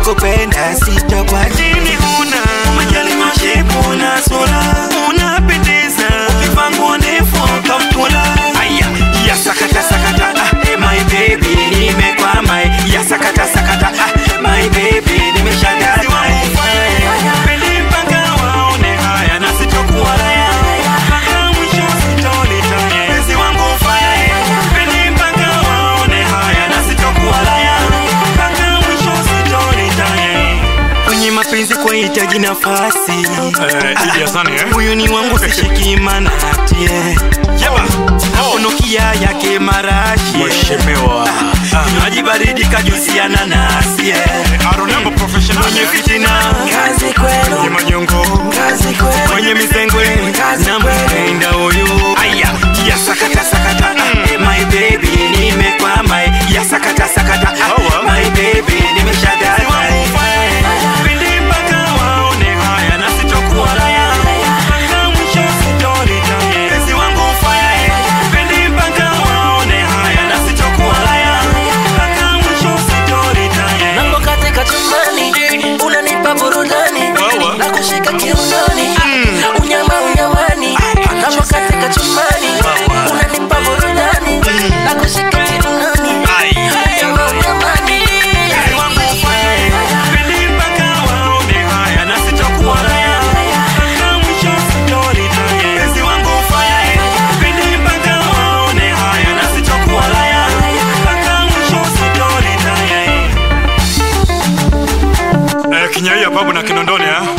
nakupenda sitakuacha Dini huna majali mashepu na sura unapendeza ukivaa nguo ndefu kaptula aya ya sakata sakata ah, my baby nimekwama ya sakata sakata ah, my baby nimeshagama Pendi mpaka waone haya na sitokuwa raya mpaka mwisho sitolitaya penzi wangu faya Pendi mpaka waone haya na sitokuwa raya mpaka mwisho sitolitaya kwenye mapenzi kwa hitaji nafasi Idi Hasani, eh? huyu ni wangu sishiki manatie afunukia yake marashi Mheshimiwa maji baridi kajusiana nasie Aronembo professional mwenye fitina kazi Ni kwenu manyongo kazi kwenu mwenye misengwe na mpenda huyu aya ya sakata sakata ah, my baby nimekwama ya sakata sakata ah, Hawa. my baby nimeshagama Pindi mpaka waone haya na sitokuwa raya mpaka mwisho sitolitaya penzi wangu faya Pindi mpaka waone haya na sitokuwa raya mpaka mwisho sitolitaya Napo katika chumbani unanipa burudani Wawa. na kushika kiunoni unyama unyamani Napo katika chumbani unanipa burudani na kushika kiunoni unyama unyamani Penzi wangu faya Pindi mpaka waone haya na sitokuwa raya mpaka mwisho sitolitaya penzi wangu faya Pindi mpaka waone haya na sitokuwa raya mpaka mwisho sitolitaya eh, Kinyaia babu na Kinondoni eh?